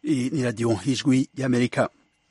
Iyi ni radiyo y'ijwi y'amerika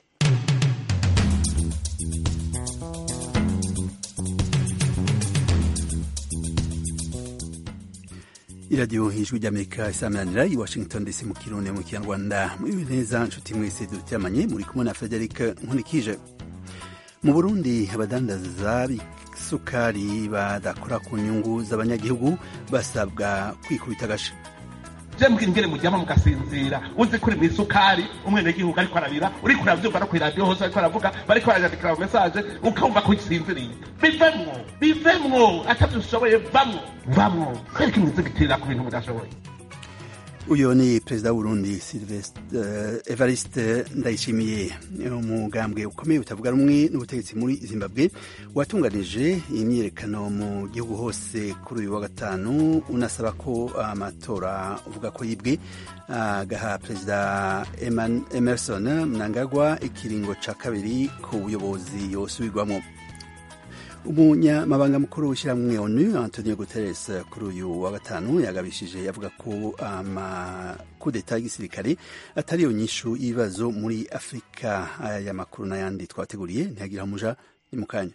iradiyo y'ijwi ry'amerika isamanira i washington dc mu kirundi mu kinyarwanda muri neza nshuti mwese duteramanye muri kumwe na frederic nkunikije mu burundi abadandaza b'isukari badakora ku nyungu z'abanyagihugu basabwa kwikubita agasha jembwe ingene mujyama mugasinzira uzi kuri mu isukari umwenegihugu ariko arabira uriko uravyumva no kw'iradiyo hose ariko aravuga bariko barayandikira mu mesaje ukumva ko usinziriye bivemwo bivemwo atavyo ushoboye vamwo vamwo kwereka imizigitirira ku bintu mudashoboye uyu ni perezida w'uburundi uh, evariste ndayishimiye umugambwe ukomeye utavuga rumwe n'ubutegetsi muri zimbabwe watunganije imyiyerekano mu gihugu hose kuri uyu wa gatanu unasaba ko amatora uvuga ko yibwe agaha uh, perezida emerson mnangagwa ikiringo ca kabiri ku buyobozi yosubirwamo umunyamabanga mukuru w'ishyirahamwe onu antonio guterres kuri uyu wa gatanu yagabishije yavuga ko amakudeta y'igisirikare atari yo nyishu y'ibibazo muri afurika aya makuru n'ayandi twateguriye ntiyagira umuja ni mu kanya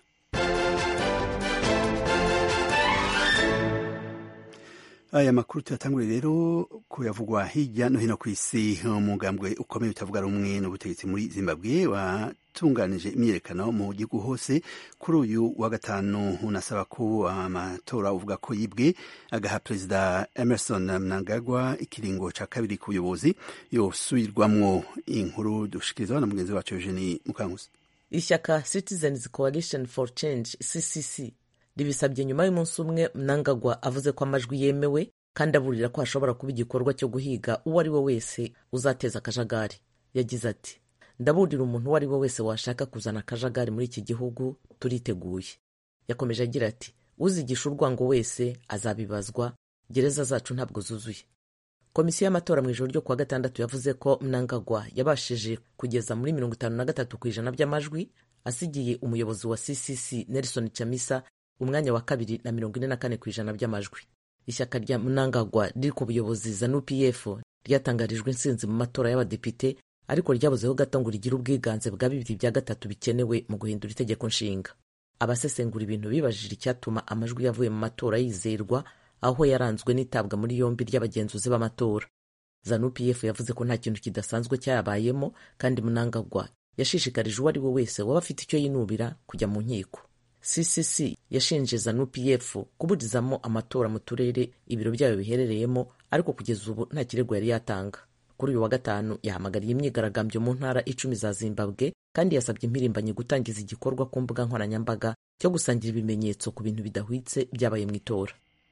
aya makuru tuyatangure rero kuyavugwa hirya no hino ku isi umugambwe ukomeye utavuga rumwe n'ubutegetsi muri zimbabwe watunganije imyiyerekano mu gihugu hose kuri uyu wa gatanu unasaba ko amatora uvuga ko yibwe agaha perezida emerson mnangagwa ikiringo ca kabiri ku buyobozi yosubirwamwo inkuru dushikirizwa na mugenzi wacu eugenie mukankusi ishyaka citizens coalition for change ccc ribisabye nyuma y'umunsi umwe mnangagwa avuze ko amajwi yemewe kandi aburira ko hashobora kuba igikorwa cyo guhiga uwo ari we wese uzateza akajagari yagize ati ndaburira umuntu uwo ari we wese washaka kuzana akajagari muri iki gihugu turiteguye yakomeje agira ati uzigisha urwango wese azabibazwa gereza zacu ntabwo zuzuye komisiyo y'amatora mu ijoro ryo kuwa gatandatu yavuze ko mnangagwa yabashije kugeza muri mirongo itanu na gatatu ku ijana by'amajwi asigiye umuyobozi wa ccc nelson chamisa umwanya wa kabiri na mirongo ine na kane ku ijana by'amajwi ishyaka rya mnangagwa riri ku buyobozi zanu pf ryatangarijwe intsinzi mu matora y'abadepite ariko ryabuzeho gato ngo rigire ubwiganze bwa bibiri bya gatatu bikenewe mu guhindura itegeko nshinga abasesengura ibintu bibajije icyatuma amajwi yavuye mu matora yizerwa aho yaranzwe n'itabwa muri yombi ry'abagenzuzi b'amatora zanu pf yavuze ko nta kintu kidasanzwe cyayabayemo kandi mnangagwa yashishikarije uwo ari we wese waba afite icyo yinubira kujya mu nkiko ccc yashinje zanu pf kuburizamo amatora mu turere ibiro byayo biherereyemo ariko kugeza ubu nta kirego yari yatanga kuri uyu wa gatanu yahamagariye imyigaragambyo mu ntara icumi za zimbabwe kandi yasabye impirimbanyi gutangiza igikorwa ku mbuga nkoranyambaga cyo gusangira ibimenyetso ku bintu bidahwitse byabaye mu itora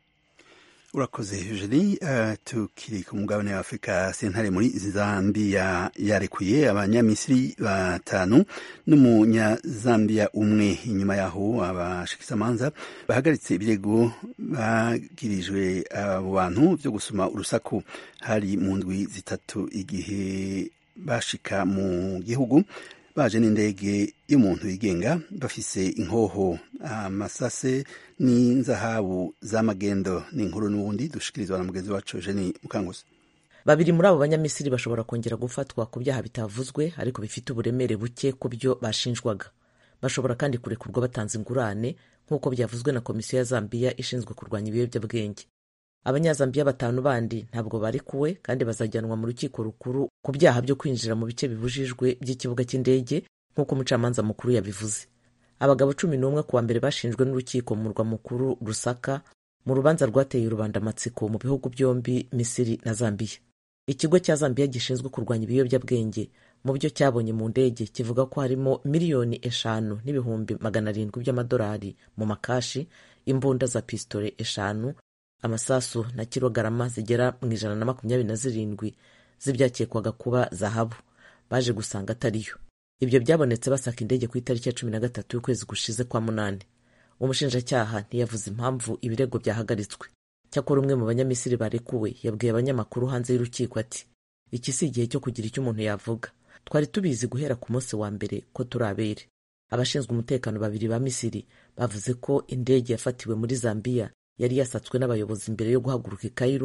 urakoze eugenie uh, tukiri ku mugabane wa afurika sentare muri zambia yarekuye abanyamisiri batanu n'umunyazambiya umwe inyuma yaho abashikizamanza bahagaritse ibirego bagirijwe abo uh, bantu byo gusoma urusaku hari mu ndwi zitatu igihe bashika mu gihugu baje n'indege y'umuntu yigenga bafise inkoho amasase n'inzahabu z'amagendo n'inkuru n'ubundi dushikirizwa na mugenzi wacu Eugenie Mukanguzi babiri muri abo banyamisiri bashobora kongera gufatwa ku byaha bitavuzwe ariko bifite uburemere buke ku byo bashinjwaga bashobora kandi kurekurwa batanze ingurane nk'uko byavuzwe na komisiyo ya zambiya ishinzwe kurwanya ibiyobyabwenge abanyazambiya batanu bandi ntabwo barekuwe kandi bazajyanwa mu rukiko rukuru ku byaha byo kwinjira mu bice bibujijwe by'ikibuga cy'indege nk'uko umucamanza mukuru yabivuze abagabo cumi n'umwe ku wa mbere bashinjwe n'urukiko mu murwa mukuru rusaka mu rubanza rwateye rubandamatsiko mu bihugu byombi misiri na zambiya ikigo cya zambiya gishinzwe kurwanya ibiyobyabwenge mu byo cyabonye mu ndege kivuga ko harimo miliyoni eshanu n'ibihumbi magana arindwi by'amadolari mu makashi imbunda za pisitole eshanu amasasu na kilogarama zigera mu ijana na makumyabiri na zirindwi z'ibyakekwaga kuba zahabu baje gusanga atariyo ibyo byabonetse basaka indege ku itariki ya cumi na gatatu y'ukwezi gushize kwa munani umushinjacyaha ntiyavuze impamvu ibirego byahagaritswe cyakora umwe mu banyamisiri barekuwe yabwiye abanyamakuru hanze y'urukiko ati iki si igihe cyo kugira icyo umuntu yavuga twari tubizi guhera ku munsi wa mbere ko turi abere abashinzwe umutekano babiri ba misiri bavuze ko indege yafatiwe muri zambiya yari yasatswe n'abayobozi mbere yo guhaguruka i Cairo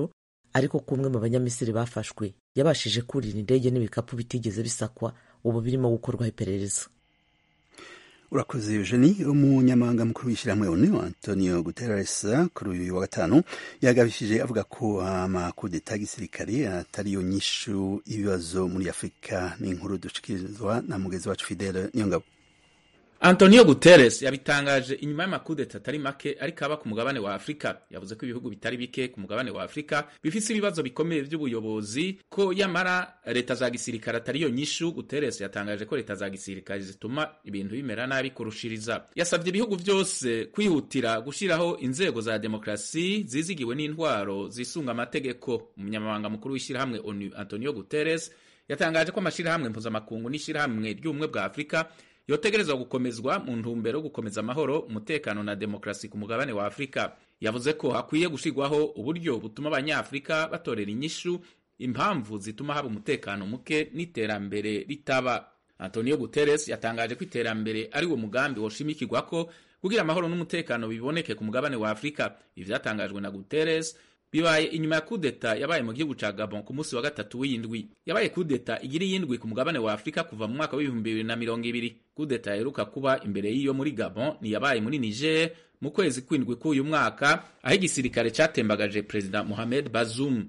ariko ko umwe mu banyamisiri bafashwe yabashije kurira indege n'ibikapu bitigeze bisakwa ubu birimo gukorwaho iperereza urakoze eugenie umunyamabanga mukuru w'ishyirahamwe onu antonio guterres kuri uyu wa gatanu yagabishije avuga ko amakudeta y'igisirikare atariyo nyishu ibibazo muri afurika ni inkuru dushikirizwa na mugenzi wacu fidele niyongabo Antonio Guterres yabitangaje inyuma y'amakudeta atari make ariko aba ku mugabane wa Afurika yavuze ko ibihugu bitari bike ku mugabane wa Afurika bifise ibibazo bikomeye by'ubuyobozi ko yamara leta za gisirikare atariyo nyishu Guterres yatangaje ko leta za gisirikare zituma ibintu bimera nabi kurushiriza yasabye ibihugu byose kwihutira gushiraho inzego za demokrasi zizigiwe n'intwaro zisunga amategeko umunyamabanga mukuru w'ishyirahamwe ONU Antonio Guterres yatangaje ko amashirahamwe mpuzamakungu n'ishyirahamwe ry'ubumwe bwa Afurika yotegerezwa gukomezwa mu ntumbero yo gukomeza amahoro umutekano na demokarasi ku mugabane wa afurika yavuze ko hakwiye gushirwaho uburyo butuma abanyafurika batorera inyishu impamvu zituma haba umutekano muke n'iterambere ritaba antonio guterres yatangaje ko iterambere ari wo mugambi woshimikirwa ko kugira amahoro n'umutekano biboneke ku mugabane wa afurika ibi vyatangajwe na guterres bibaye inyuma ya kudeta yabaye mu gihugu ca Gabon ku munsi wa gatatu w'indwi yabaye kudeta igira iyindwi ku mugabane wa Afurika kuva mu mwaka w'ibihumbi bibiri na mirongo ibiri kudeta yaheruka kuba imbere y'iyo muri Gabon ni yabaye muri Niger mu kwezi kw'indwi k'uyu mwaka aho igisirikare catembagaje Perezida Mohamed Bazoum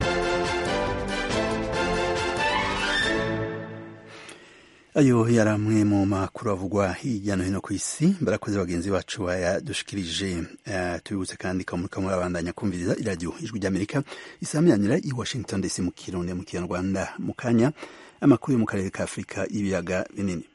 ayo yari amwe mu makuru avugwa hirya no hino ku isi barakoze bagenzi bacu bayadushikirije uh, tubibutse kandi kamurika murabandanya kumviriza iradiyo ijwi ry'amerika isamiranyira i washington dc mu kirundi mu kinyarwanda mu kanya amakuru yo mu karere ka afurika y'ibiyaga binini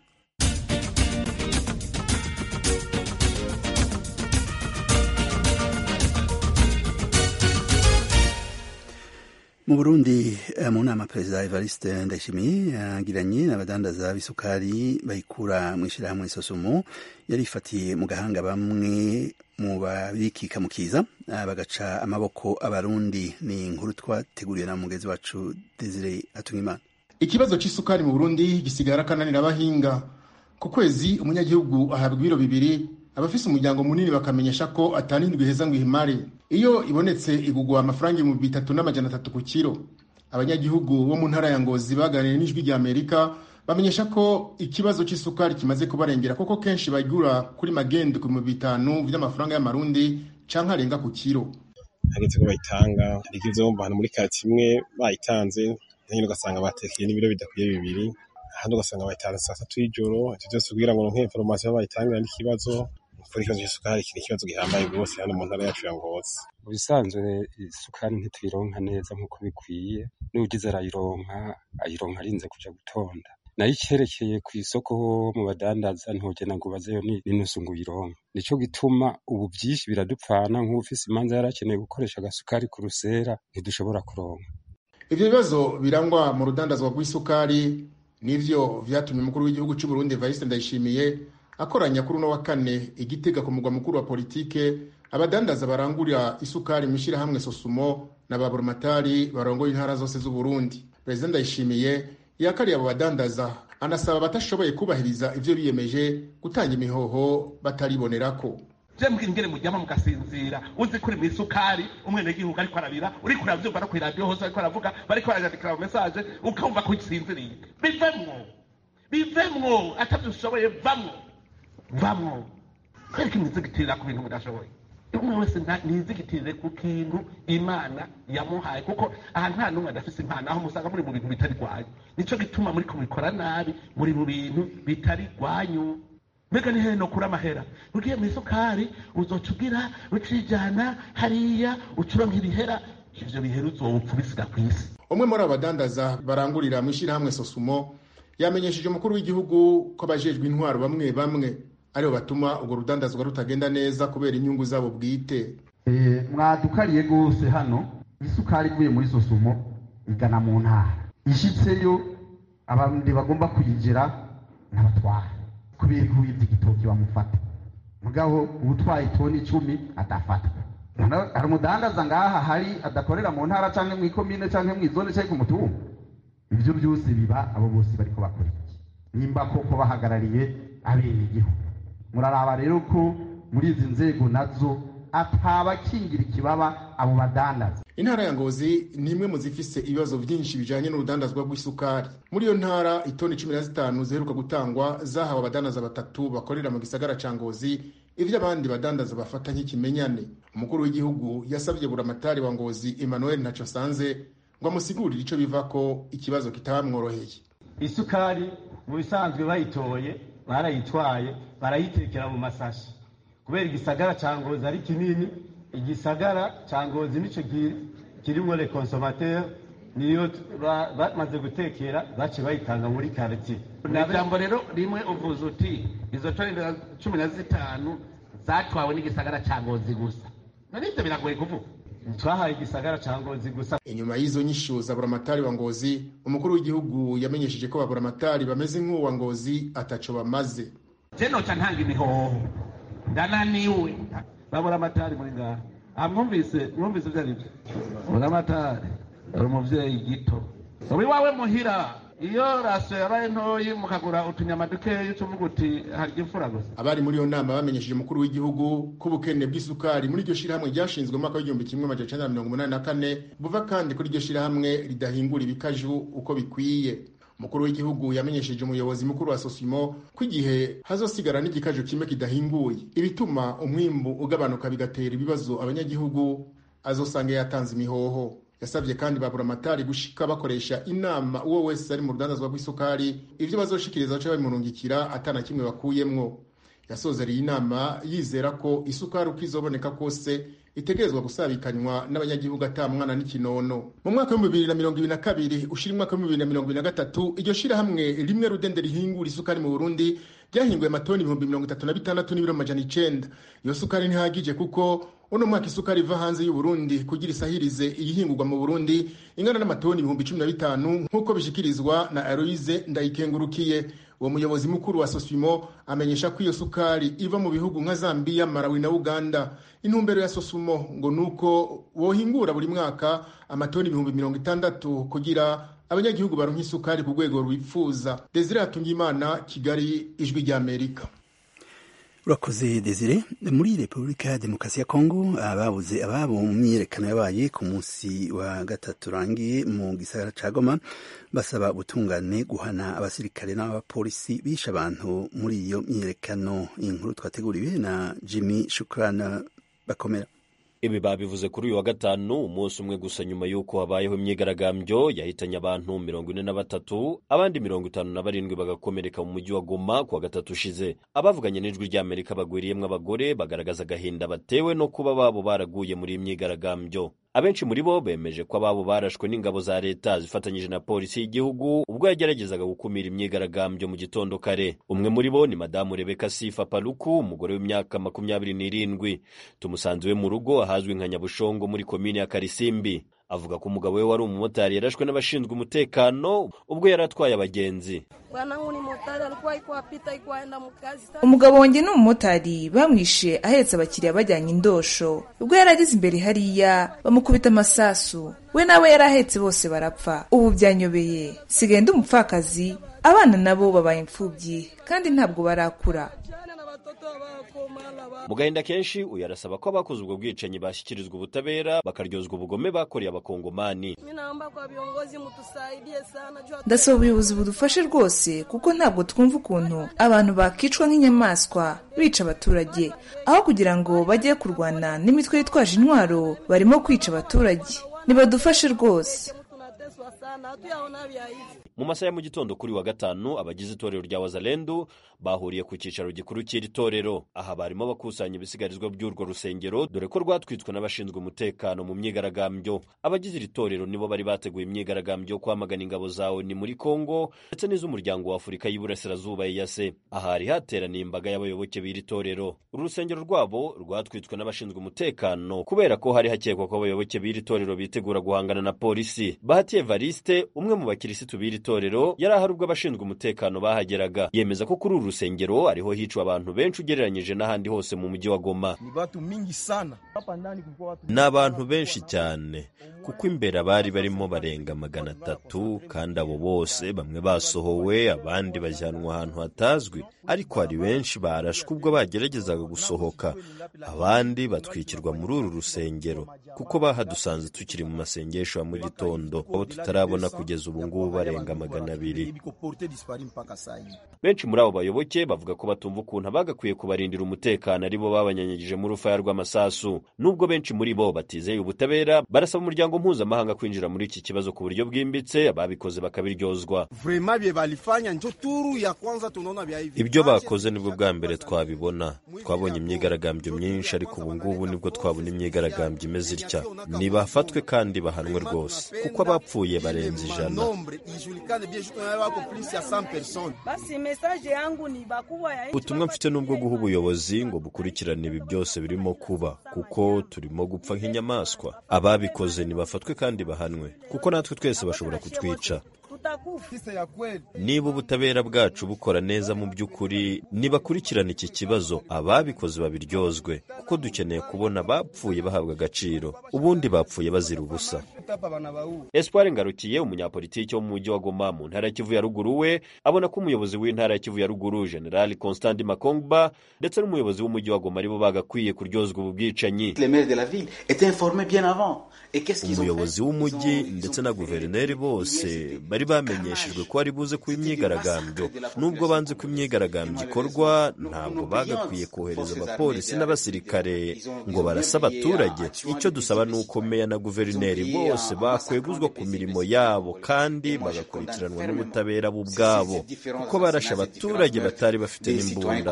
mu burundi mu nama perezida evariste ndayishimiye yagiranye n'abadandaza b'isukari bayikura mu ishyirahamwe sosumo yarifatiye mu gahanga bamwe mu babikika mu kiza bagaca amaboko abarundi ni inkuru twateguriwe na mugenzi wacu desire atungimana ikibazo cy'isukari mu burundi gisigara akananira abahinga ku kwezi umunyagihugu ahabwa ibiro bibiri abafise umuryango munini bakamenyesha ko atanindwi heza ngo ihimare iyo ibonetse igugwa amafaranga ibihumbi bitatu n'amajana atatu ku kiro abanyagihugu bo mu ntara ya ngozi baganiriye n'ijwi rya amerika bamenyesha ko ikibazo cy'isukari kimaze kubarengera kuko kenshi bagura kuri magendo ku bihumbi bitanu by'amafaranga y'amarundi canke arenga ku kiro hageze ko bayitanga hari ikibazo bumva ahantu muri kati imwe bayitanze nyine ugasanga batekeye n'ibiro bidakwiye bibiri ahandi ugasanga bayitanze saa tatu y'ijoro ivyo vyose kugira ngo ronke inforomasiyo bayitangira n'ikibazo kuri ikibazo cy'isukari kiri ikibazo gihambaye rwose hano mu ntara yacu ya ngozi mu bisanzwe isukari ntituyironka neza nk'uko bikwiye n'ugize arayironka ayironka arinze kuja gutonda nayo icyerekeye ku isoko mu badandaza ntugena ngo ubazeyo n'inusu ngo uyironke nico gituma ubu byinshi biradupfana nk'ufise imanza yarakeneye gukoresha agasukari ku rusera ntidushobora kuronka ivyo bibazo birangwa mu rudandazwa rw'isukari nivyo vyatumye umukuru w'igihugu c'u Burundi Evariste Ndayishimiye akoranya kuri uno wa kane igitega ku mugwa mukuru wa politike abadandaza barangurira isukari mu ishyirahamwe sosumo na ba burumatari barongoye intara zose z'u Burundi perezida Ndayishimiye yakariye abo badandaza anasaba abatashoboye kubahiriza ivyo biyemeje gutanga imihoho bataribonerako jembwe ingene mujyama mugasinzira uzi kuri mu isukari umwenegihugu ariko arabira uriko uravyumva no kw'iradiyo hose ariko aravuga bariko barajandikira mu mesaje ukumva ko usinziriye bivemwo bivemwo atavyo ushoboye vamwo vamwo kwereka imwizigitirira ku bintu mudashoboye umwe wese nizigitirire ku kintu imana yamuhaye kuko aha nta n'umwe adafise impano aho musanga muri mu bintu bitari rwanyu nico gituma muri kubikora nabi muri mu bintu bitari rwanyu mbega ni hehe nokura amahera ugiye mu isukari uzoca ugira ucijana hariya ucuronka ibihera ivyo bihera uzopfa ubisiga ku isi umwe muri abo badandaza barangurira mu ishyirahamwe sosumo yamenyesheje umukuru w'igihugu ko abajejwe intwaro bamwe bamwe aribo batuma urwo rudandazwa rutagenda neza kubera inyungu zabo bwite mwadukariye rwose hano isukari ivuye muri sosumo igana mu ntara ishitseyo abandi bagomba kuyigera n'abatwara kubera ko wibye igitoki bamufata mugabo ubutwaye toni icumi adafatwa hari umudandaza ngaha hari adakorera mu ntara cyangwa mu ikomine cyangwa mu izone cyangwa ku mutumba ibyo byose biba abo bose bariko bakora iki nimba koko bahagarariye abenegihugu muraraba rero ko muri izi nzego nazo atabakingira ikibaba abo badandaza intara ya ngozi ni imwe mu zifise ibibazo byinshi bijanye n'urudandazwa rw'isukari muri iyo ntara itoni cumi na zitanu ziheruka gutangwa zahawe abadandaza batatu bakorera mu gisagara ca ngozi ivyo abandi badandaza bafata nk'ikimenyane umukuru w'igihugu yasabye buramatari wa ngozi emmanuel ntaco sanze ngo amusigurire ico bivako ikibazo kitabamworoheye isukari mu bisanzwe bayitoye barayitwaye barayitekera mu masashi kubera igisagara ca ngozi ari kinini igisagara ca ngozi nico kirimwo le consommateur niyo bamaze gutekera bace bayitanga muri quartier ijambo rero rimwe uvuze uti izo toni cumi na zitanu zatwawe n'igisagara ca ngozi gusa nabivyo biragoye kuvuga twahaye igisagara ca ngozi gusa inyuma y'izo nyishu za buramatari wa ngozi umukuru w'igihugu yamenyesheje ko baburamatari bameze nk'uwa ngozi ataco bamaze je noca ntanga imihoho ndananiwe baburamatari muri ngaha amwumvise mwumvise ivyo arivyo buramatari ari umuvyeyi gito ubu iwawe muhira iyo rasiyo yabaye ntoyi mukagura utunyama dukeyi ucuvuga uti harya imfura gusa abari muri iyo nama bamenyesheje umukuru w'igihugu ko ubukene bw'isukari muri iryo shirahamwe ryashinzwe mu mwaka w'igihumbi kimwe amajana icenda na mirongo umunani na kane buva kandi kuri iryo shirahamwe ridahingura ibikaju uko bikwiye umukuru w'igihugu yamenyesheje umuyobozi mukuru wa sosimo ko igihe hazosigara n'igikaju kimwe kidahinguye ibituma umwimbu ugabanuka bigatera ibibazo abanyagihugu azosanga yatanze imihoho yasabye kandi baburamatari gushika bakoresha inama uwo wese ari mu rudandazwa rw'isukari ivyo bazoshikiriza baca babimurungikira atana kimwe bakuyemwo yasozereye inama yizera ko isukari uko izoboneka kose itegerezwa gusabikanywa n'abanyagihugu ata mwana n'ikinono mu mwaka w'ibihumbi bibiri na mirongo ibiri na kabiri ushira umwaka w'ibihumbi bibiri na mirongo ibiri na gatatu iryo shirahamwe rimwe rudende rihingura isukari mu burundi ryahinguye amatoni ibihumbi mirongo itatu na bitandatu n'ibiro amajana icenda iyo sukari ntihagije kuko uno mwaka isukari iva hanze y'uburundi kugira isahirize iyihingurwa mu burundi ingana n'amatoni ibihumbi cumi na bitanu nk'uko bishikirizwa na aloise ndayikengurukiye uwo muyobozi mukuru wa sosimo amenyesha ko iyo sukari iva mu bihugu nka zambiya malawi na uganda intumbero ya sosumo ngo ni uko wohingura buri mwaka amatoni ibihumbi mirongo itandatu kugira abanyagihugu baronka isukari ku rwego rwifuza desire hatungimana kigali ijwi ry'amerika urakoze desire muri repubulika ya demokarasi ya kongo ababuze ababo mu myiyerekano yabaye ku munsi wa gatatu urangiye mu gisagara ca goma basaba ubutungane guhana abasirikare n'abapolisi bishe abantu muri iyo myiyerekano inkuru twateguriwe na jimmy shukrana bakomera ibi babivuze kuri uyu wa gatanu umunsi umwe gusa nyuma y'uko habayeho imyigaragambyo yahitanye abantu mirongo ine na batatu abandi mirongo itanu na barindwi bagakomereka mu mujyi wa goma ku wa gatatu ushize abavuganye n'ijwi ry'amerika bagwiriyemwo abagore bagaragaza agahinda batewe no kuba babo baraguye muri iyi myigaragambyo abenshi muri bo bemeje ko ababo barashwe n'ingabo za leta zifatanyije na polisi y'igihugu ubwo yageragezaga gukumira imyigaragambyo mu gitondo kare umwe muri bo ni madamu rebeka sifa paluku umugore w'imyaka makumyabiri n'irindwi tumusanze iwe mu rugo ahazwi nka nyabushongo muri komini ya karisimbi avuga ko umugabo we wari umumotari yarashwe n'abashinzwe umutekano ubwo yari atwaye abagenzi umugabo wanjye ni umumotari bamwishe ahetse abakiriya bajyanye indosho ubwo yari ageze imbere hariya bamukubita amasasu we nawe yari ahetse bose barapfa ubu byanyobeye sigaye ndi umupfakazi abana nabo babaye imfubyi kandi ntabwo barakura mu gahinda kenshi uyu arasaba ko abakoze ubwo bwicanyi bashyikirizwa ubutabera bakaryozwa ubugome bakoreye abakongomani ndasaba ubuyobozi budufashe rwose kuko ntabwo twumva ukuntu abantu bakicwa nk'inyamaswa bica abaturage aho kugira ngo bajye kurwana n'imitwe yitwaje intwaro barimo kwica abaturage nibadufashe rwose mu masaha ya mu gitondo kuri wa gatanu abagize itorero rya wazalendu bahuriye ku cyicaro gikuru cy'iri torero aha barimo bakusanya ibisigarizwa by'urwo rusengero dore ko rwatwitswe n'abashinzwe umutekano mu myigaragambyo abagize iri torero nibo bari bateguye imyigaragambyo yo kwamagana ingabo za oni muri kongo ndetse n'iz'umuryango wa afurika y'iburasirazuba eyase aha hari hateraniye imbaga y'abayoboke b'iri torero uru rusengero rwabo rwatwitswe n'abashinzwe umutekano kubera ko hari hakekwa ko abayoboke b'iri torero bitegura guhangana na polisi bahati evariste umwe mu bakirisitu b'iri b'itorero yari ahari ubwo abashinzwe umutekano bahageraga yemeza ko kuri uru rusengero ariho hicwa abantu benshi ugereranyije n'ahandi hose mu mujyi wa goma ni abantu benshi cyane kuko imbere abari barimo barenga magana atatu kandi abo bose bamwe basohowe abandi bajyanwa ahantu hatazwi ariko hari benshi barashwe ubwo bageragezaga gusohoka abandi batwikirwa muri uru rusengero kuko bahadusanze tukiri mu masengesho ya mu gitondo abo tutarabona kugeza ubu ngubu barenga magana abiri benshi muri abo bayoboke bavuga ko batumva ukuntu abagakwiye kubarindira umutekano ari bo babanyanyagije mu rufaya rw'amasasu nubwo benshi muri bo batizeye ubutabera barasaba umuryango mpuzamahanga kwinjira muri iki kibazo ku buryo bwimbitse ababikoze bakabiryozwa ibyo bakoze nibwo bwa mbere twabibona twabonye imyigaragambyo myinshi ariko ubu ngubu nibwo twabona imyigaragambyo imeze itya nibafatwe kandi bahanwe rwose kuko abapfuye barenze ijana ubutumwa mfite n'ubwo guha ubuyobozi ngo bukurikirane ibi byose birimo kuba kuko turimo gupfa nk'inyamaswa ababikoze nibafatwe kandi bahanwe kuko natwe twese bashobora kutwica niba ubutabera bwacu bukora neza mu by'ukuri nibakurikirana iki kibazo ababikoze babiryozwe kuko dukeneye kubona abapfuye bahabwa agaciro ubundi bapfuye bazira ubusa espoir ngarukiye umunyapolitiki wo mu mujyi wa goma mu ntara ya kivu ya ruguru we abona ko umuyobozi w'intara ya kivu ya ruguru general constant makongba ndetse n'umuyobozi w'umujyi wa goma aribo bagakwiye kuryozwa ubu bwicanyi umuyobozi w'umujyi ndetse na guverineri bose bari bamenyeshejwe ko ari buze kuba imyigaragambyo nubwo banze ko imyigaragambyo ikorwa ntabwo bagakwiye kohereza abapolisi n'abasirikare ngo barase abaturage icyo dusaba ni uko meya na guverineri bose bakweguzwa ku mirimo yabo kandi bagakurikiranwa n'ubutabera bo ubwabo kuko barashe abaturage batari bafite n'imbunda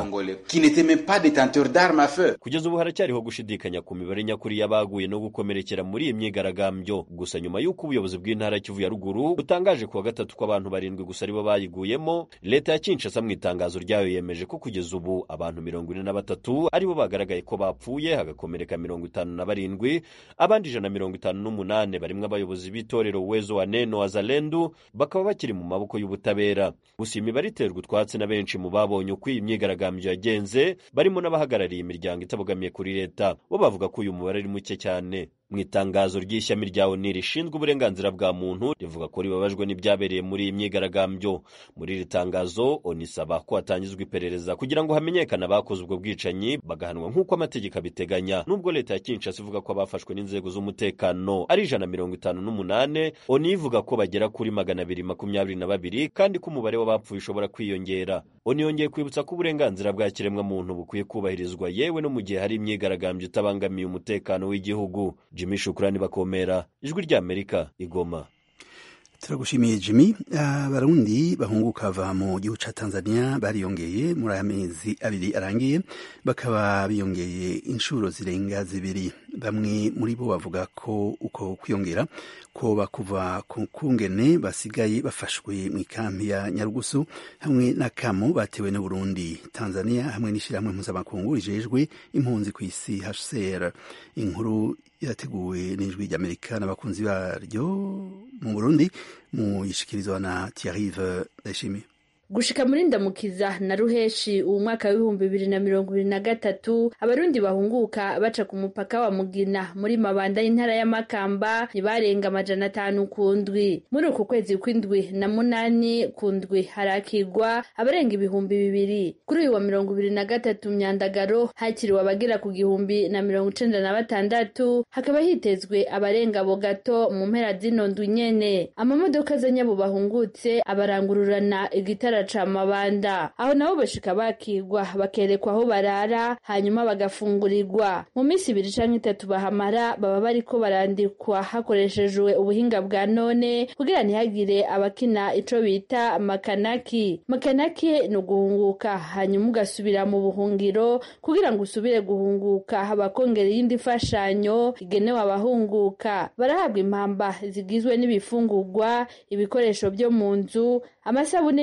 kugeza ubu haracyariho gushidikanya ku mibare nyakuri y'abaguye no gukomerekera muri iyi myigaragambyo gusa nyuma y'uko ubuyobozi bw'intara ya kivu ya ruguru butangaje kuwa gatatu ko abantu barindwi gusa aribo bayiguyemo leta ya kinshasa mu itangazo ryayo yemeje ko kugeza ubu abantu mirongo ine na batatu aribo bagaragaye ko bapfuye hagakomereka mirongo itanu na barindwi abandi ijana na mirongo itanu n'umunani barimo abayobozi b'itorero wezo wa neno wa zalendu bakaba bakiri mu maboko y'ubutabera gusa imibare iterwa utwatsi na benshi mu babonye uko iyi myigaragambyo yagenze barimo n'abahagarariye imiryango itabogamiye kuri leta bo bavuga ko uyu mubare ari muke cyane mu itangazo ry'ishyami rya oni rishinzwe uburenganzira bwa muntu rivuga ko ribabajwe n'ibyabereye muri iyi myigaragambyo muri iri tangazo oni isaba ko hatangizwa iperereza kugira ngo hamenyekane abakoze ubwo bwicanyi bagahanwa nk'uko amategeko abiteganya nubwo leta ya kinshasa ivuga ko abafashwe n'inzego z'umutekano ari ijana na mirongo itanu n'umunane oni ivuga ko bagera kuri magana abiri makumyabiri na babiri kandi ko umubare w'abapfuye ushobora kwiyongera oni yongeye kwibutsa ko uburenganzira bwa kiremwamuntu bukwiye kubahirizwa yewe no mu gihe hari imyigaragambyo itabangamiye umutekano w'igihugu jimmy shukurani bakomera ijwi ry'amerika igoma turagushimiye jimmy abarundi bahunguka bava mu gihugu cya tanzania bariyongeye muri aya mezi abiri arangiye bakaba biyongeye inshuro zirenga zibiri bamwe muri bo bavuga ko uko kwiyongera ko bakuva ku kungene basigaye bafashwe mu ikambi ya nyarugusu hamwe n'akamu batewe n'uburundi tanzania hamwe n'ishyirahamwe mpuzamakungu rijejwe impunzi ku isi hcr inkuru yateguwe n'ijwi ry'amerika n'abakunzi baryo mu burundi mu yishikirizwa na tiarive ndayishimiye gushika muri ndamukiza na ruheshi uwu mwaka w'ibihumbi bibiri na mirongo ibiri na gatatu abarundi bahunguka baca ku mupaka wa mugina muri mabanda y'intara y'amakamba ntibarenga amajana atanu ku ndwi muri uku kwezi kw'indwi na munani ku ndwi harakigwa abarenga ibihumbi bibiri kuri uyu wa mirongo ibiri na gatatu myandagaro hakiriwe abagera ku gihumbi na mirongo icenda na batandatu hakaba hitezwe abarenga abo gato mu mpera zino ndwi nyene amamodoka azanye abo bahungutse abarangururana igitara ca mabanda aho nabo bashika bakigwa bakerekwa aho barara hanyuma bagafungurirwa mu minsi ibiri canke itatu bahamara baba bariko barandikwa hakoreshejwe ubuhinga bwa none kugira ntihagire abakina ico bita makanaki makanaki ni uguhunguka hanyuma ugasubira mu buhungiro kugira ngo usubire guhunguka bakongera iyindi mfashanyo igenewe abahunguka barahabwa impamba zigizwe n'ibifungurwa ibikoresho byo mu nzu amasabune n'ibindi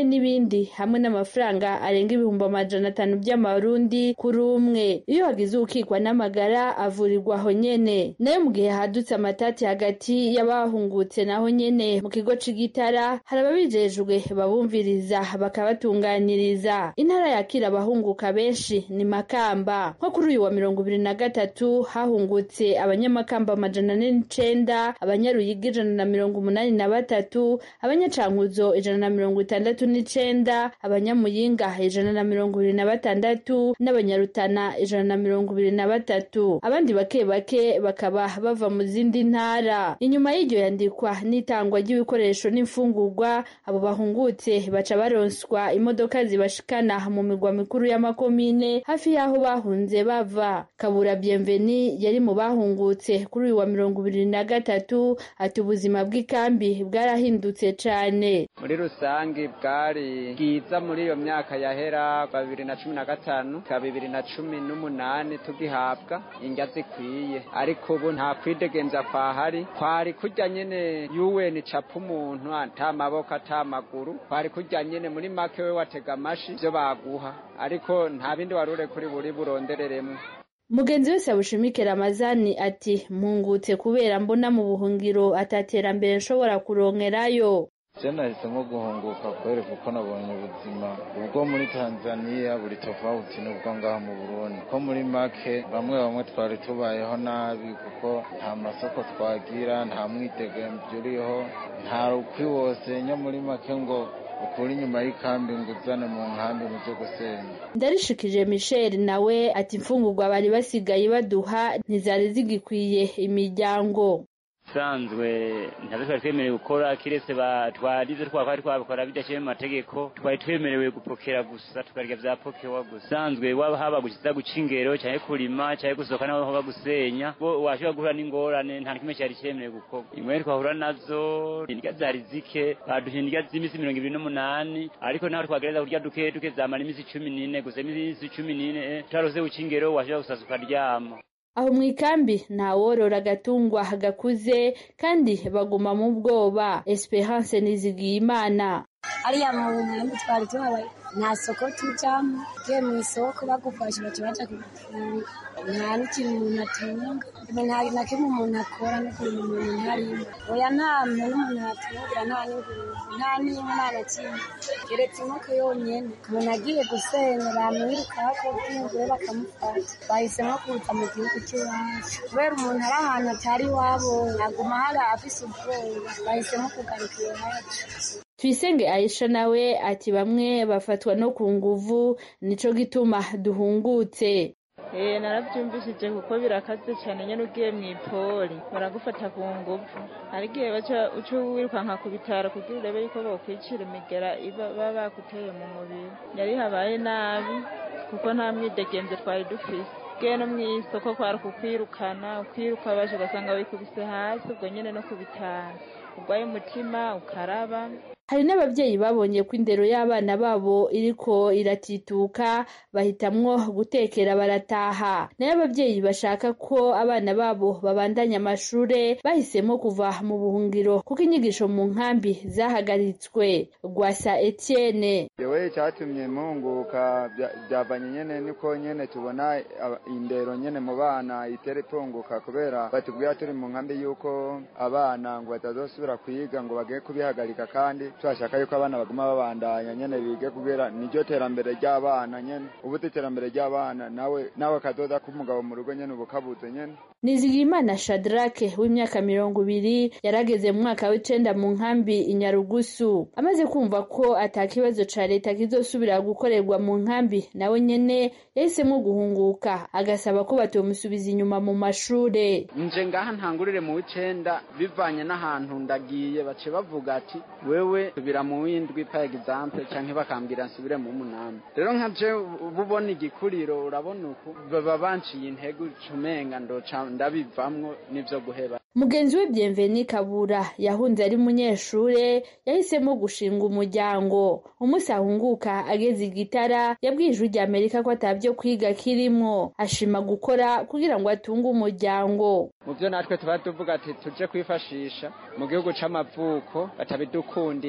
Burundi hamwe n'amafaranga arenga ibihumbi amajana atanu by'amarundi kuri umwe iyo hagize ukikwa n'amagara avurirwa aho nyene nayo mu gihe hadutse amatati hagati y'abahungutse naho nyene mu kigo c'igitara hari ababijejwe babumviriza bakabatunganiriza intara yakira abahunguka benshi ni makamba nko kuri uyu wa mirongo ibiri na gatatu hahungutse abanyamakamba amajana ane n'icenda abanyaruyigi ijana na mirongo umunani na batatu abanyacankuzo ijana na mirongo itandatu n'icenda abanyamuyinga ijana na mirongo ibiri na batandatu n'abanyarutana ijana na mirongo ibiri na batatu abandi bake bake bakaba bava mu zindi ntara inyuma y'iryo yandikwa n'itangwa ry'ibikoresho n'imfungurwa abo bahungutse baca baronswa imodoka zibashikana mu migwa mikuru y'amakomine hafi y'aho bahunze bava kabura bienveni yari mu bahungutse kuri uyu wa mirongo ibiri na gatatu ati ubuzima bw'ikambi bwarahindutse cane muri rusange bwari bwiza muri iyo myaka yahera bibiri na cumi na gatanu ka bibiri na cumi n'umunani tugihabwa indya zikwiye ariko ubu nta kwidegenza kwahari kwari kurya nyene yuweni capa umuntu ata maboko ata maguru kwari kurya nyene muri make we watega amashi ivyo baguha ariko nta bindi warure kuri buri burondereremwo mugenzi wese abushimike ramazani ati mpungutse kubera mbona mu buhungiro ataterambere nshobora kuronkerayo je nahisemo guhunguka kubera kuko nabonye ubuzima ubwo muri tanzaniya buri tofauti n'ubwo ngaha mu burundi ko muri make bamwe bamwe twari tubayeho nabi kuko nta masoko twagira nta mwidegemvyo uriho nta rukwi wose nyo muri make ngo ukura inyuma y'ikambi ngo uzane mu nkambi mu byo gusenya ndarishikije michel nawe ati imfungurwa bari basigaye baduha ntizari zigikwiye imiryango usanzwe ntabwo twari twemerewe gukora kiretse twarize twakora twabikora bidashyiriye mu mategeko twari twemerewe gupokera gusa tukarya bya pokewa gusa usanzwe waba haba gukiza guca ingero cyangwa kurima cyangwa gusohoka naho haba gusenya bo washobora guhura n'ingorane nta kimwe cyari cyemerewe gukorwa imwe twahura nazo indya zari zike baduha indya z'iminsi mirongo ibiri n'umunani ariko naho twagereza kurya duke duke zamara iminsi cumi n'ine gusa iminsi cumi n'ine tutarose guca ingero washobora gusasa ukaryama aho mu ikambi ntaworora agatungwa gakuze kandi baguma mu bwoba esperance nizigiye imana ariya mu nkambi twari tuhabaye nta soko tujamo ugiye mu isoko bagufashe baca baja kugufunga nta n'ikintu umuntu atunga nta na kimwe umuntu akora n'ukuntu umuntu ntarimo oya nta muntu umuntu atungira nta n'ingurube nta n'inka nta na kimwe keretse inkoko yonyene umuntu agiye gusenya bamwirukako bw'ingure bakamufata bahisemo kuza mu gihugu cy'iwacu kubera umuntu ari ahantu atari iwabo aguma hari afise ubwoba bahisemo kugaruka iwacu tuyisenge aisha nawe ati bamwe bafatwa no ku nguvu nico gituma duhungutse Eh narabyumvishije kuko birakaze cyane nyine ugiye mu ipoli baragufata ku nguvu hari igihe baca uca wirukanka ku bitaro kugira urebe yuko bokwicira imigera iba baba bakuteye mu mubiri yari habaye nabi kuko nta mwidegenzo twari dufise ugiye no mu isoko kwari kukwirukana ukwiruka baje ugasanga wikubise hasi ubwo nyine no ku bitaro urwaye umutima ukaraba hari n'ababyeyi babonye ko indero y'abana babo iriko iratituka bahitamwo gutekera barataha nayo ababyeyi bashaka ko abana babo babandanya amashure bahisemo kuva mu buhungiro kuko inyigisho mu nkambi zahagaritswe rwasa etienne yewe icyatumye mpunguka byavanye nyene niko nyene tubona indero nyene mu bana itere itunguka kubera batubwira turi mu nkambi yuko abana ngo batazosubira kwiga ngo bagiye kubihagarika kandi turashaka yuko abana baguma babandanya nyene bige kubera niryo terambere ry'abana nyene ubu iterambere ry'abana nawe nawe kazoza k'umugabo mu rugo nyene ubu kabuze nyene nizigiyimana shadrake w'imyaka mirongo ibiri yarageze mu mwaka w'icenda mu nkambi inyarugusu amaze kumva ko ata kibazo ca leta kizosubira gukorerwa mu nkambi nawe nyene yahisemo guhunguka agasaba ko batomusubiza inyuma mu mashure nje ngaha ntangurire mu w'icenda bivanye n'ahantu ndagiye bace bavuga ati wewe subira mu w'indwi pa example canke bakambwira nsubire mu munani rero nka je bubona igikuriro urabona uku baba banciye intego cumenga ndoca ndabivamwo n'ivyo guheba mugenzi we Bienveni Kabura yahunze ari munyeshure yahisemo gushinga umuryango umunsi ahunguka ageze igitara yabwiye ijwi rya Amerika ko atavyo kwiga kirimwo ashima gukora kugira ngo atunge umuryango mu byo natwe tuba tuvuga ati tuje kwifashisha mu gihugu c'amavuko batabidukundira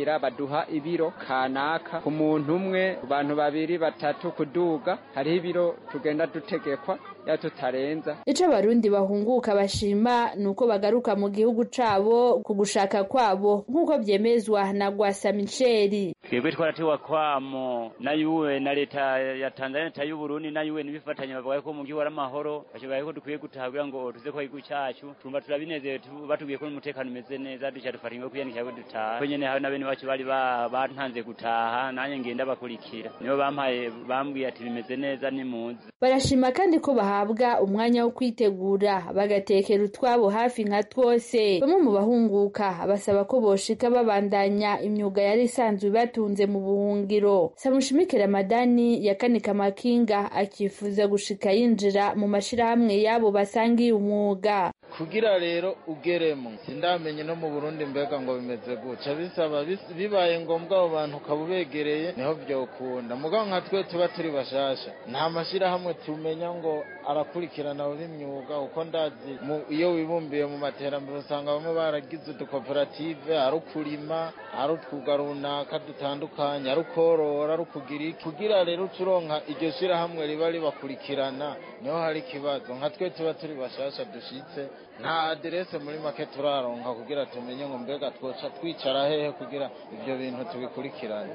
turinjira baduha ibiro kanaka ku muntu umwe ku bantu babiri batatu kuduga hariho ibiro tugenda dutegekwa ya tutarenza ico abarundi bahunguka bashima ni uko bagaruka mu gihugu cabo ku gushaka kwabo nk'uko vyemezwa na gwasa miceri twebwe twaratewa kwamo na yuwe na leta ya tanzania leta y'uburundi na yuwe nibifatanya bavuga ko mu gihugu ari amahoro bashoboye ko dukwiye gutaha kugira ngo tuze ko igihugu cacu tumva turabinezerewe batubwiye ko n'umutekano umeze neza duca dufata ingo kwiyandikira ko dutaha ko nyene hari na bene bacu bari bantanze gutaha nanjye ngenda bakurikira nibo bampaye bambwiye ati bimeze neza nimuze barashima kandi ko bahabwa umwanya wo kwitegura bagatekera utwabo hafi nka twose bamwe mu bahunguka basaba ko boshika babandanya imyuga yari isanzwe batunze mu buhungiro samushimike ramadani yakanika amakinga akifuza gushika yinjira mu mashirahamwe yabo basangiye umwuga kugira rero ugeremo sindamenye no mu burundi mbega ngo bimeze guca bisaba bibaye ngombwa abo bantu ukaba ubegereye niho vyokunda mugabo nka twe tuba turi bashasha nta mashirahamwe tumenya ngo arakurikirana abo b'imyuga uko ndazi iyo wibumbiye mu materambere usanga bamwe baragize udukoperative ari ukurima ari utwuga runaka dutandukanye ari ukorora ari ukugira iki kugira rero uca uronka iryo shirahamwe riba ribakurikirana niho hari ikibazo nka twe tuba turi bashasha dushitse nta aderese muri make turaronka kugira tumenye ngo mbega twoca twicara hehe kugira ibyo bintu tubikurikirane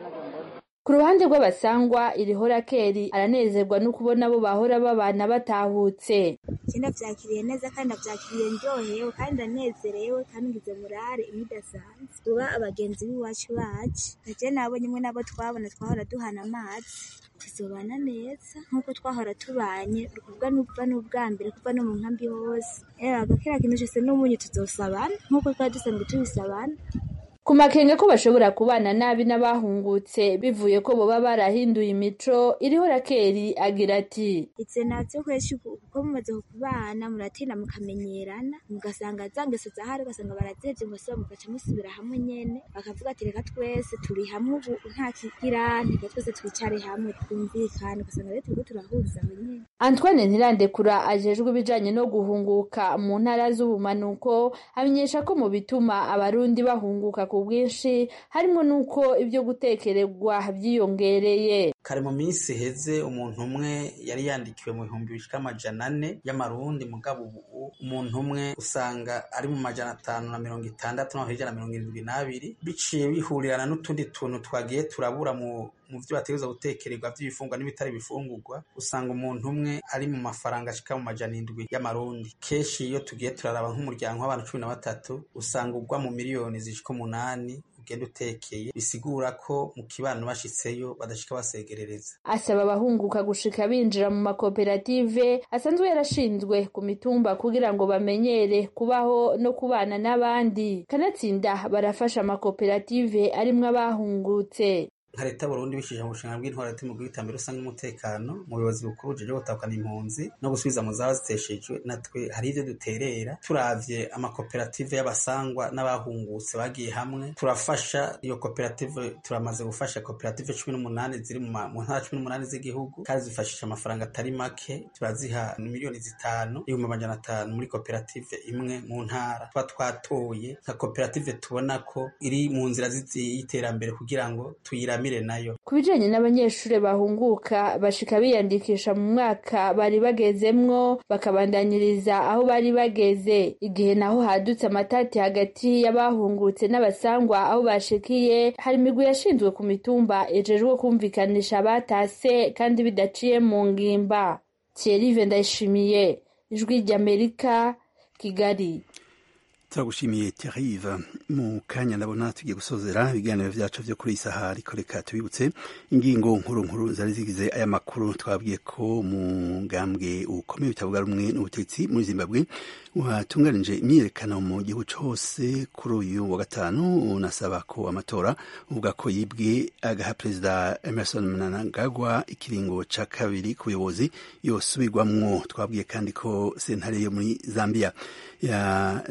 ku ruhande rw'abasangwa irihora keri aranezerwa no kubona abo bahora babana batahutse ndavyakiriye neza kandi ndavyakiriye ndyohewe kandi ndanezerewe kandi ngize murare imidasanzwe uba abagenzi b'iwacu bacu gaje nabonye imwe nabo twabona twahora duhana amazi tuzobana neza nk'uko twahora tubanye ukuvuga n'ukuva n'ubwa mbere kuva no mu nkambi hose agakera kintu cose n'umunyu tuzosabana nk'uko twari dusanzwe tubisabana ku makenga ko bashobora kubana nabi n'abahungutse bivuye ko boba barahinduye imico iriho rakeri agira ati itse navyo kweshi kuko mumaze kubana muratinda mukamenyerana mugasanga za ngeso zahari ugasanga barazivye ngose mugaca musubira hamwe nyene bakavuga ati reka twese turi hamwe ubu nta kigirane reka twese twicare hamwe twumvikane ugasanga rero turiko turahuriza hamwe nyene Antoine Ntirandekura ajejwe ibijanye no guhunguka mu ntara z'ubumanuko amenyesha ko mu bituma abarundi bahunguka ku bwinshi harimo n'uko ibyo gutekererwa byiyongereye kare mu minsi iheze umuntu umwe yari yandikiwe mu bihumbi bishika amajana ane y'amarundi mugabo ubu umuntu umwe usanga ari mu majana atanu na mirongo itandatu no hejuru na mirongo irindwi n'abiri biciye bihurirana n'utundi tuntu twagiye turabura mu mu byo bategereza gutekererwa by'ibifungwa n'ibitari bifungurwa usanga umuntu umwe ari mu mafaranga ashika mu majana indwi y'amarundi kenshi iyo tugiye turaraba nk'umuryango w'abantu cumi na batatu usanga ugwa mu miliyoni zishika umunani ugenda utekeye bisigura ko mu kibano bashitseyo badashika basegerereza asaba abahunguka gushika binjira mu makoperative asanzwe yarashinzwe ku mitumba kugira ngo bamenyere kubaho no kubana n'abandi kanatsinda barafasha amakoperative arimwo abahungutse nka leta y'uburundi bishije mu bushinga bw'intwara mu bw'iterambere rusange n'umutekano mu buyobozi bukuru bujejwe gutahukana impunzi no gusubiza mu zaba ziteshejwe natwe hari ivyo duterera turavye amakoperative y'abasangwa n'abahungutse bagiye hamwe turafasha iyo koperative turamaze gufasha koperative cumi n'umunani ziri mu ntara cumi n'umunani z'igihugu kandi zifashisha amafaranga atari make turaziha miliyoni zitanu ibihumbi amajana atanu muri koperative imwe mu ntara tuba twatoye nka koperative tubona ko iri mu nzira y'iterambere kugira ngo tuyira nayo ku bijanye n'abanyeshuri bahunguka bashika biyandikisha mu mwaka bari bagezemwo bakabandanyiriza aho bari bageze igihe naho hadutse amatati hagati y'abahungutse n'abasangwa aho bashikiye hari imigwi yashinzwe ku mitumba ejejwe kumvikanisha abatase kandi bidaciye mu ngimba Thierry Ndayishimiye ijwi ry'Amerika Kigali turagushimiye Thierry mu kanya ndabona tugiye gusozera ibiganiro vyacu vyo kuri isaha ariko reka tubibutse ingingo nkuru nkuru zari zigize aya makuru twabwiye ko mu ngambwe ukomeye bitavuga rumwe n'ubutegetsi muri Zimbabwe watunganije imyiyerekano mu gihugu cose kuri uyu wa gatanu unasaba ko amatora uvuga ko yibwe agaha perezida Emerson Mnangagwa ikiringo ca kabiri ku buyobozi yosubirwamwo twabwiye kandi ko sentare yo muri Zambia yarekuye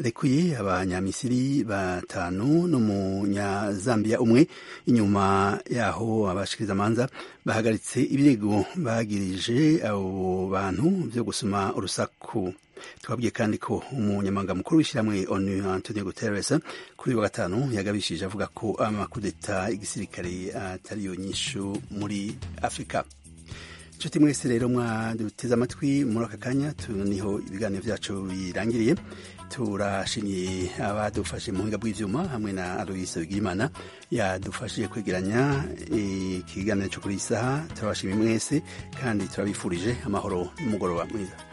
yarekuye abanyamisiri batanu n'umunyazambiya umwe inyuma yaho abashikirizamanza bahagaritse ibirego bagirije abo bantu byo gusoma urusaku twabwiye kandi ko umunyamabanga mukuru w'ishyirahamwe onu antonio guterres kuri wa gatanu yagabishije avuga ko amakudeta y'igisirikare atari yo nyishu muri afurika inshuti mwese rero mwaduteze amatwi muri aka kanya niho ibiganiro byacu birangiriye turashimiye abadufashe mu buhinga bw'ibyuma hamwe na aloyise bw'imana yadufashije kwegeranya ikiganiro cyo kuri iyi saha turabashimiye mwese kandi turabifurije amahoro n'umugoroba mwiza